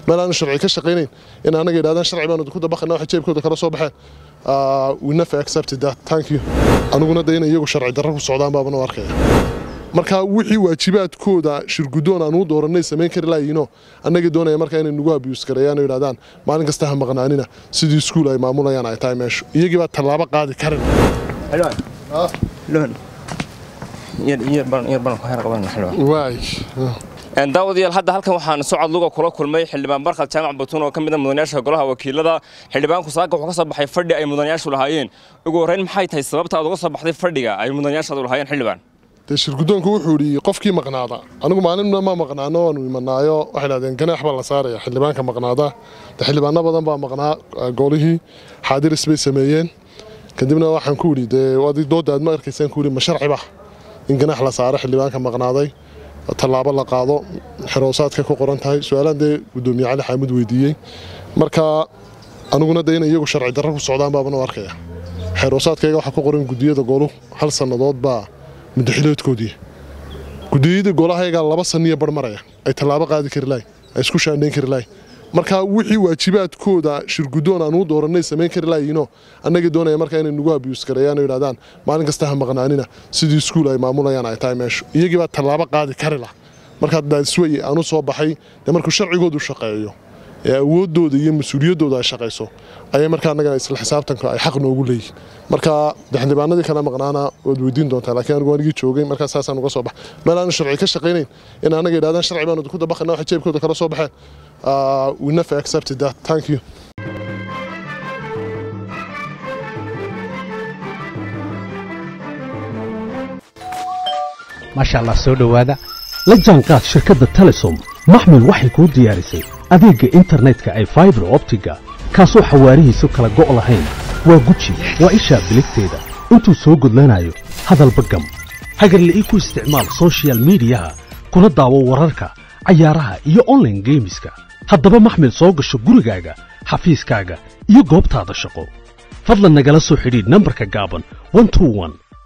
meel aanu sharci ka shaqaynayn in anaga yidhahdaan sharci baanu ku dabaqana waxa jeebkooda kala soo baxeen we never accepted that thank you aniguna de inay iyagu sharci darro ku socdaan baabana u arkaya marka wixii waajibaadkooda shirguddoon aan u dooranay samayn kari laayino annagii doonaya marka inay nagu abiyus gareeyaan oo yidhahdaan maalin kasta ha maqnaanina sidii iskuul ay maamulayaan ay tahay meeshu iyagii baa tallaabo qaadi karin waay daawadayaal hadda halkan waxaan socod luga kula kulmay xildhibaan barkad jaamac batuun oo ka mid a mudanayaasha golaha wakiilada xildhibaanku saaka wuxuu ka soo baxay fadhi ay mudanayaashu lahaayeen ugu horreyn maxay tahay sababta aad uga soo baxday fadhiga ay mudanayaashaadu lahaayeen xildhibaan dee shirguddoonku wuxuu yidhi qofkii maqnaada anigu maalinna ma maqnaano waanu imanaayo waxay dhahdeen ganaax baa la saaraya xildhibaanka maqnaada de xildhibaano badan baa maqnaa golihii xaadiris bay sameeyeen kadibna waxaan ku yidhi dee adig doodda aad ma arkaysaan ku yidhi ma sharci ba in ganaax la saaro xildhibaanka maqnaaday tallaabo la qaado xeroosaadka ku qoran tahay su-aalaan dee guddoomiye cali xaamud weydiiyey marka aniguna dee inay iyagu sharci darro ku socdaan baabana u arkaya xeroosaadkayga waxaa ku qoran guddiyada golu hal sannadood baa muddaxiloodkoodii guddiyada golahaygaa laba sanniya bar maraya ay tallaabo qaadi kari lahay ay isku shaandhayn kari lahay marka wixii waajibaadkooda shirguddoon aan u dooranay samayn kari laayino annagii doonaya marka inay nagu abiyus gareeyaan oo yidhahdaan maalin kasta ha maqnaanina sidii iskuul ay maamulayaan ay tahay meeshu iyagii baa tallaabo qaadi kari lah markaa daasweye aan u soo baxay dee markuu sharcigoodu shaqeeyo ee awooddooda iyo mas-uuliyaddooda ay shaqayso ayay markaa annagana isla xisaabtanka ay xaq noogu leeyihin marka de xildhibaanadii kale maqnaana waad weydiin doontaa laakiin anigu anigii joogay markaa saasaan uga soo bax meel aanu sharci ka shaqaynayn in anaga yidhahdaan sharci baanu ku dabaqana waxa jeebkooda kala soo baxeen we never accepted that thank you maasha allah soo dhowaada la jaanqaad shirkadda telesom maxmil waxay kuu diyaarisay adeegga internetka ay faibar optiga kaasoo xawaarihiisu kala go' lahayn waa guji waa ishaa biligteeda intuu soo gudlanayo hadalba gam hagarle ii ku isticmaal soshiyal miidiyaha kuna daawo wararka cayaaraha iyo onlaine geemiska haddaba maxmil soo gasho gurigaaga xafiiskaaga iyo goobtaada shaqo fadlan nagala soo xidhiidh nambarka gaaban